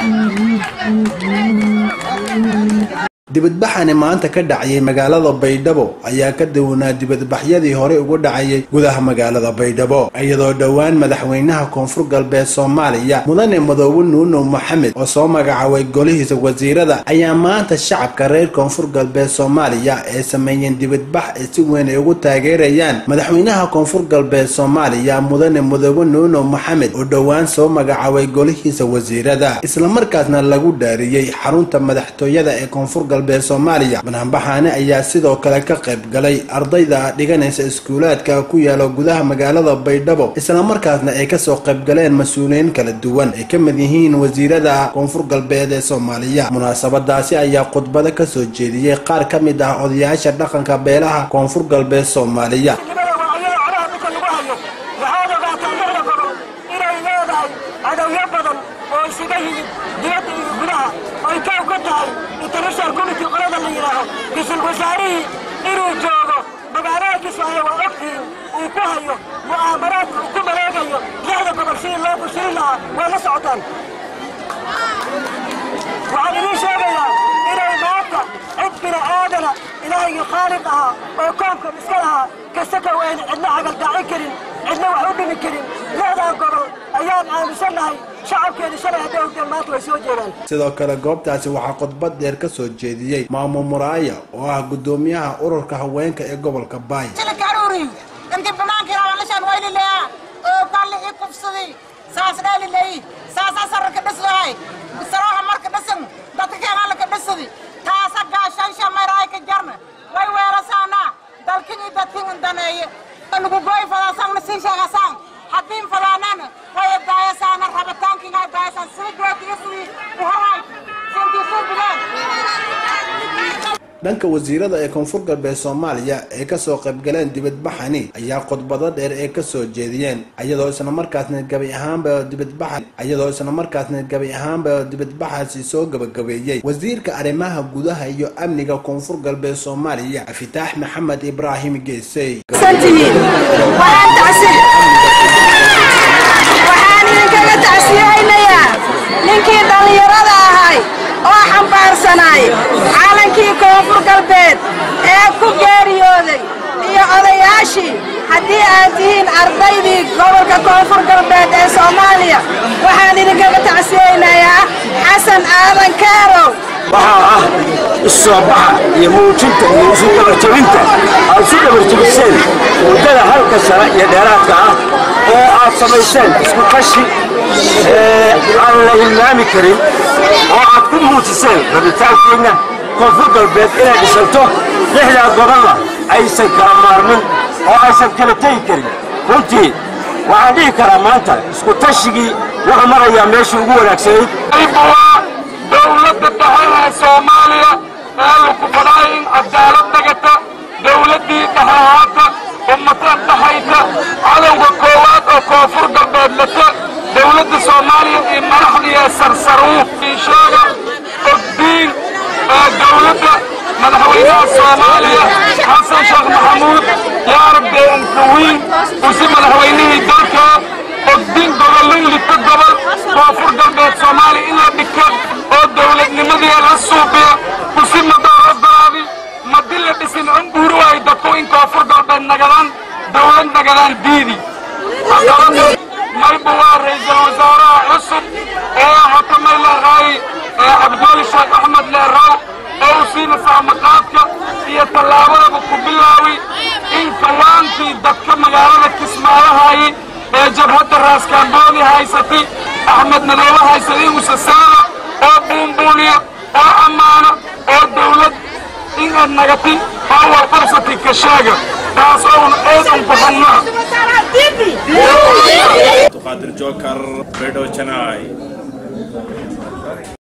dibadbaxani maanta ka dhacayay magaalada baydhabo ayaa ka duwanaa dibadbaxyadii horey ugu dhacayay gudaha magaalada baydhabo iyadoo dhowaan madaxweynaha koonfur galbeed soomaaliya mudane madoobe nuuno maxamed oo soo magacaabay golihiisa wasiirada ayaa maanta shacabka reer koonfur galbeed soomaaliya ee sameeyeen dibadbax ay si weyn ay ugu taageerayaan madaxweynaha koonfur galbeed soomaaliya mudane madoobe nuuno maxamed oo dhowaan soo magacaabay golihiisa wasiirada islamarkaasna lagu dhaariyey xarunta madaxtooyada ee koonfur galbeed soomaaliya bananbaxaani ayaa sidoo kale ka qayb galay ardayda dhiganaysa iskuulaadka ku yaala gudaha magaalada baydhabo islamarkaasna ay kasoo qayb galeen mas-uuliyiin kala duwan ay ka mid yihiin wasiirada koonfur galbeed ee soomaaliya munaasabadaasi ayaa khudbado kasoo jeediyey qaar ka mid ah odayaasha dhaqanka beelaha koonfur galbeed soomaaliya international committee qolada la yidhaaho ra-iisul wasaarihii inuu joogo magaalada kismaayo waa ogtiin uu ku hayo mu'aamaraadka uu ku maleegayo lixda gobol sidii loo bushirin lahaa waa la socotaan waxaan idiin sheegayaa inay maanta cid bini aadana ilaahaygi khaaliq ahaa oo koonkan iska lahaa kasakow ayna cidna cagaldaacin karin cidna wax u dhimi karin lixdaa gobol ayaan aaminsannahay shacabkeena shalay hadday ogdeen maanta way soo jeedaan sidoo kale goobtaasi waxaa khudbad dheer ka soo jeediyey maamo muraaya oo ah guddoomiyaha ururka haweenka ee gobolka baay intii banaankiina walashaan waylileya oo balli ii kufsaday saas dhaalileyi saasa sararka dhislahay sarooha marka dhisan dadka keenaa laka dhisadi taasa gaashansha mayraay ka jarna way weerasaana dalkin iyo dadkin daneeye nugu gooy fadaasangna siin sheegasaan haddiin fadaanana way daayasaana rabitaankiingaa daayasaan sida gootiga sidii uhoray sintii ku bileen dhanka wasiirada ee koonfur galbeed soomaaliya ee kasoo qaybgaleen dibadbaxani ayaa khudbado dheer ee kasoo jeediyeen iyadoo isla markaasna gabi ahaanba dibadbaxa iyadoo isla markaasna gabi ahaanba dibadbaxaasi soo gabagabeeyey wasiirka arrimaha gudaha iyo amniga koonfur galbeed soomaaliya afitaax maxamed ibraahim geesey waxaan idinkaga tacsiyeynayaa ninkii dhallinyarada ahay oo xambaarsanay caalankii koonfur galbeed ee ku geeriyooday iyo odayaashii haddii aad tihiin ardaydii gobolka koonfur galbeed ee soomaaliya waxaan idinkaga tacsiyeynayaa xasan aadan kaarow waxaa ah issoo baxa iyo muujinta iyo isu dhabarjabinta aad isu dhabarjabiseen muddada halka sane iyo dheeraadka ah oo aad samayseen isku tashi aan la hilmaami karin oo aad ku muujiseen rabitaankiinna koonfur galbeed inay dhisanto lixdaa gobolna aysan kala maarmin oo aysan kala tegi karin runtii waxaan dhihi karaa maanta isku tashigii wuxuu marayaa meeshii ugu wanaagsanayd dowladda dhaxaha soomaaliya ee lagu fadhaay in cadaalad dhagata dowladdii dhaxahaata ummatan dhaxayta cadowga koowaad oo koonfur galbeed lata dowladda soomaaliya iyo madaxdiiee sarsaruuf insheega ogdiin ee dowladda madaxweynaha soomaaliya xasan sheekh maxamuud yaa rabdee ankawiin usi madaxweynihii dalka ogdiin gobollo lita gobol koonfur galbeed soomaaliya in la dhika oo dowladnimadii la suubiya kusi madooro daraadi madi la dhisin cumbuuri waay dadku in koonfur galbeed nagadaan dowlad nagadaan diidi mayba waa ra'iisul wasaaraha cusub ee hatamay leeqaay ee cabdiweli sheekh axmed leeraw oo u siina saamaqaadka iyo tallaabadaba ku bilaawi in kawaankii dadka magaalada kismaayahayi ee jabhadda raaskaamboodi haysatay axmed madoobe haysatay usasaana oo buunbuuniya oo ammaana oo dawlad inaad nagati oo war qabsatay ka sheega taas ouna eedan ku hannaa Qadir Jokar, Bedo Chennai.